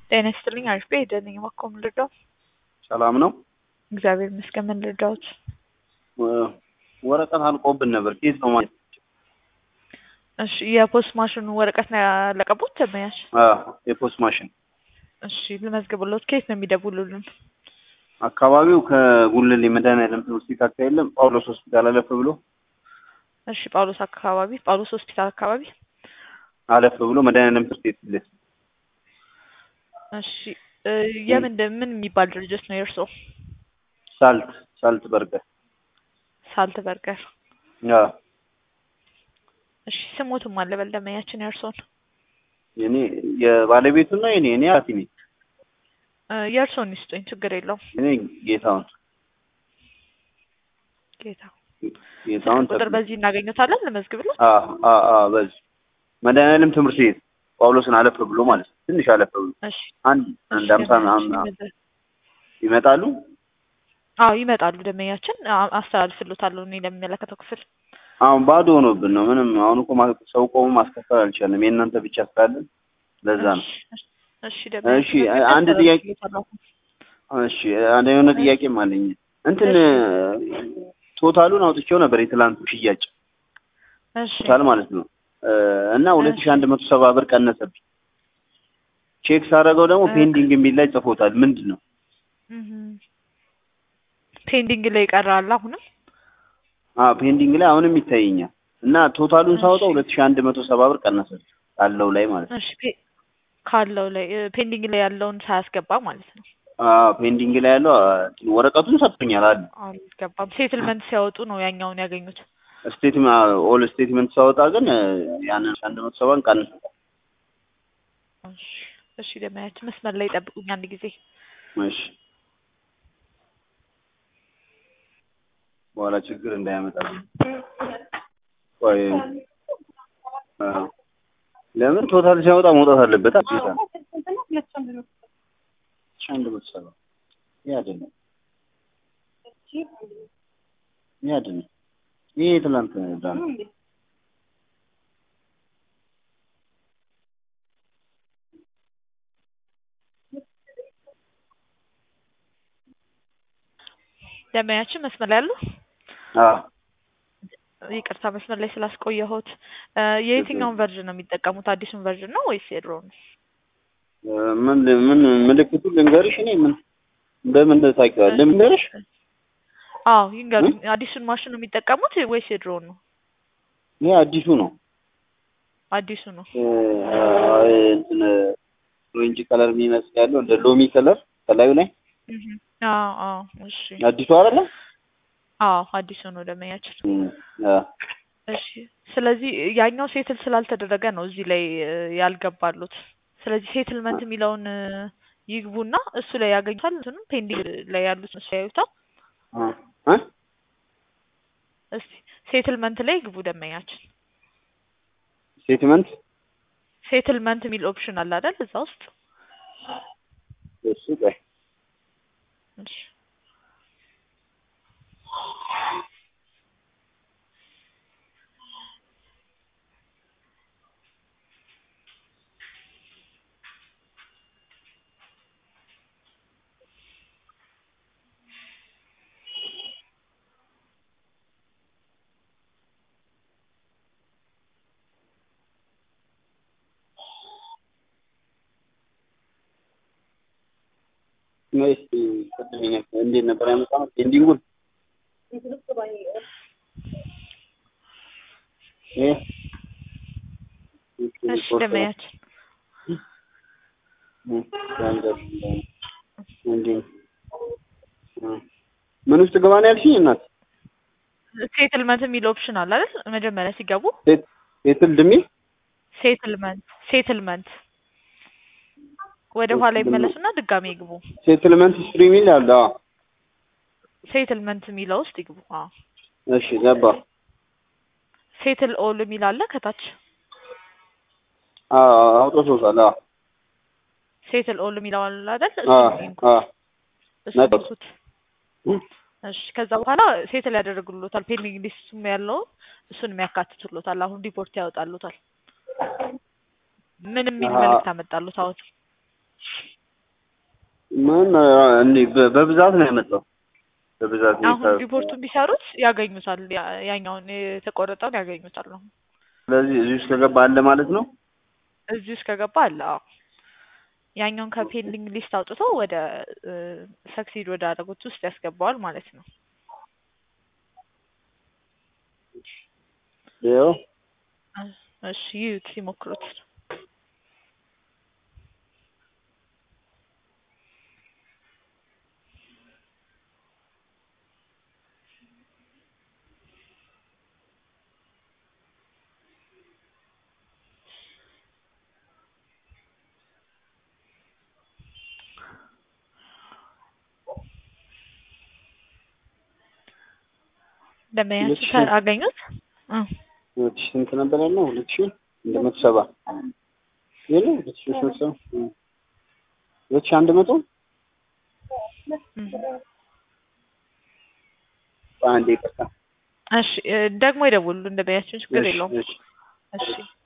ጤና ይስጥልኝ አሪፍ ቤት ሄደን ነኝ እባክዎ ምን ልርዳው? ሰላም ነው። እግዚአብሔር ይመስገን ምን ልርዳዎት? ወረቀት አልቆብን ነበር። ኬዝ ነው ማለት እሺ የፖስት ማሽኑ ወረቀት ነው ያለቀቡት ደንበኛሽ? የፖስት ማሽን እሺ ልመዝግብሎት። ከየት ነው የሚደውሉልን? አካባቢው ከጉልሌ መድኃኒዓለም ትምህርት ቤት አካባቢ የለም ጳውሎስ ሆስፒታል አለፍ ብሎ እሺ ጳውሎስ አካባቢ ጳውሎስ ሆስፒታል አካባቢ አለፍ ብሎ መድኃኒዓለም ትምህርት ቤት ፊት እሺ የምን ምን የሚባል ድርጅት ነው የእርስዎ? ሳልት ሳልት በርገር ሳልት በርገር። አዎ እሺ ስሞትም አለ በል ደንበኛችን የእርስዎን? የኔ የባለቤቱና የኔ እኔ አቲ ነኝ። የእርስዎን ይስጡኝ ችግር የለውም። እኔ ጌታውን ጌታ ጌታውን ቁጥር በዚህ እናገኘታለን ልመዝግብሎት? አዎ አዎ አዎ በዚህ መድኃኒዓለም ትምህርት ቤት ጳውሎስን አለፍ ብሎ ማለት ነው። ትንሽ አለፍ ብሎ እሺ አንድ አንድ እሺ፣ አምሳ ምናምን ደንበኛችን ይመጣሉ። አዎ ይመጣሉ። ደንበኛችን አ- አስተላልፍሎታለሁ እኔ ለሚመለከተው ክፍል። አሁን ባዶ ሆኖብን ነው። ምንም አሁን እኮ ማ- ሰው ቆሞ ማስከፈል አልቻለም። የእናንተ ብቻ ስላለን ለዛ ነው። እሺ፣ እሺ ደንበኛችን እሺ አንድ ጥያቄ አስተላልፍሎታለሁ። እሺ አንድ የሆነ ጥያቄም አለኝ። እንትን ቶታሉን አውጥቼው ነበር የትላንቱ ሽያጭ እሺ ቶታል ማለት ነው እና ሁለት ሺህ አንድ መቶ ሰባ ብር ቀነሰብኝ። ቼክ ሳደርገው ደግሞ እ- ፔንዲንግ የሚል ላይ ጽፎታል። ምንድን ነው? እህም። ፔንዲንግ ላይ ይቀራል አሁንም አዎ ፔንዲንግ ላይ አሁንም ይታየኛል እና ቶታሉን ሳወጣው እሺ። ሁለት ሺህ አንድ መቶ ሰባ ብር ቀነሰብኝ ካለው ላይ ማለት ነው። እሺ ፔ- ካለው ላይ እ፣ ፔንዲንግ ላይ ያለውን ሳያስገባ ማለት ነው። አዎ ፔንዲንግ ላይ ያለው አ፣ ወረቀቱን ሰጥቶኛል አለ አልገባም። ሴትልመንት ሲያወጡ ነው ያኛውን ያገኙት። ስቴትመንት ኦል ስቴትመንት ሳወጣ ግን እ፣ ያንን አንድ መቶ ሰባን ቀንሶ እሺ፣ እሺ ደንበኛችን መስመር ላይ ጠብቁኝ አንድ ጊዜ። እሺ በኋላ ችግር እንዳያመጣብኝ። ቆይ አ፣ ለምን ቶታል ሲያወጣ መውጣት አለበት አዲስ ነው አንድ መቶ ሰባ ይሄ አይደለም ይሄ አይደለም ይሄ ትላንት ዳ ነው ደንበኛችን መስመር ላይ ያሉ አዎ ይቅርታ መስመር ላይ ስላስቆየሁት። እ፣ የየትኛውን ቨርዥን ነው የሚጠቀሙት? አዲሱን ቨርዥን ነው ወይስ የድሮውን? እ፣ ምን ምን ምልክቱ ልንገርሽ እኔ ምን በምን ታውቂዋለሽ ልንገርሽ አዎ ይንገሩኝ። አዲሱን ማሽን ነው የሚጠቀሙት ወይስ የድሮውን ነው? ይሄ አዲሱ ነው አዲሱ ነው። እ፣ እንትን ኦሬንጅ ከለር የሚመስል ያለው እንደ ሎሚ ከለር ከላዩ ላይ እህም። አዎ አዎ እሺ አዲሱ አይደለም አዎ አዲሱ ነው ደንበኛችን። እም፣ አ፣ እሺ ስለዚህ ያኛው ሴትል ስላልተደረገ ነው እዚህ ላይ እ፣ ያልገባሉት። ስለዚህ ሴትልመንት የሚለውን እ፣ ይግቡና እሱ ላይ ያገኙታል። እንትኑም ፔንዲንግ ላይ ያሉት እሱ ያዩታል። አ፣ አ? እስቲ ሴትልመንት ላይ ይግቡ ደንበኛችን። ስቴትመንት ሴትልመንት የሚል ኦፕሽን አለ አይደል እዛ ውስጥ። እሱ ቆይ እሺ ወይስ ቅድም ይነ- እንዴት ነበር ያመጣነው ፔንዲንጉን ይሄ እሺ ደንበኛችን ምን ውስጥ ገባ ነው ያልሽኝ እናት? ሴትልመንት የሚል ኦፕሽን አለ አይደል መጀመሪያ ሲገቡ ሴት- ሴትል ድሚ ሴትልመንት ሴትልመንት ወደ ኋላ ይመለሱና ድጋሜ ይግቡ። ሴትልመንት ሂስትሪ የሚል አለ። አዎ። ሴትልመንት የሚለው ውስጥ ይግቡ። አዎ እሺ ገባ። ሴትል ኦል የሚል አለ ከታች አዎ አውጥቶታል። አዎ ሴትል ኦል የሚለው አለ አይደል አዎ እሱን ይንኩት አዎ እሱን ነበር። ይንኩት። እሺ ከዛ በኋላ ሴትል ያደርግሎታል። ፔንዲንግ ሊስቱም ያለው እሱንም ያካትቱሎታል። አሁን ሪፖርት ያወጣሉታል። ምን የሚል አሀ። መልዕክት አመጣሉት? አሁን ምን እንዴ በ- በብዛት ነው ያመጣው። በብዛት ነው አሁን የታ- ሪፖርቱን ቢሰሩት ያገኙታል። ያ- ያኛውን የተቆረጠውን ያገኙታል ነው ስለዚህ እዚህ ውስጥ ከገባ አለ ማለት ነው። እዚህ ውስጥ ከገባ አለ። አዎ ያኛውን ከፔንዲንግ ሊስት አውጥቶ ወደ ሰክሲድ ወደ አደረጉት ውስጥ ያስገባዋል ማለት ነው። ይኸው እሺ ይዩት፣ ይሞክሩት። ደንበኛችሁ እሺ። አገኙት? እ ሁለት ሺህ ስንት ነበር ያለው? ሁለት ሺህ አንድ መቶ ሰባ የለ ሁለት ሺህ ሶስት መቶ ሰባ እ። ሁለት ሺህ አንድ መቶ እ። አንዴ ይቅርታ። እሺ እ፣ ደግሞ ይደውሉ። ደንበኛችሁን ችግር እሺ፣ የለውም። እሺ። እሺ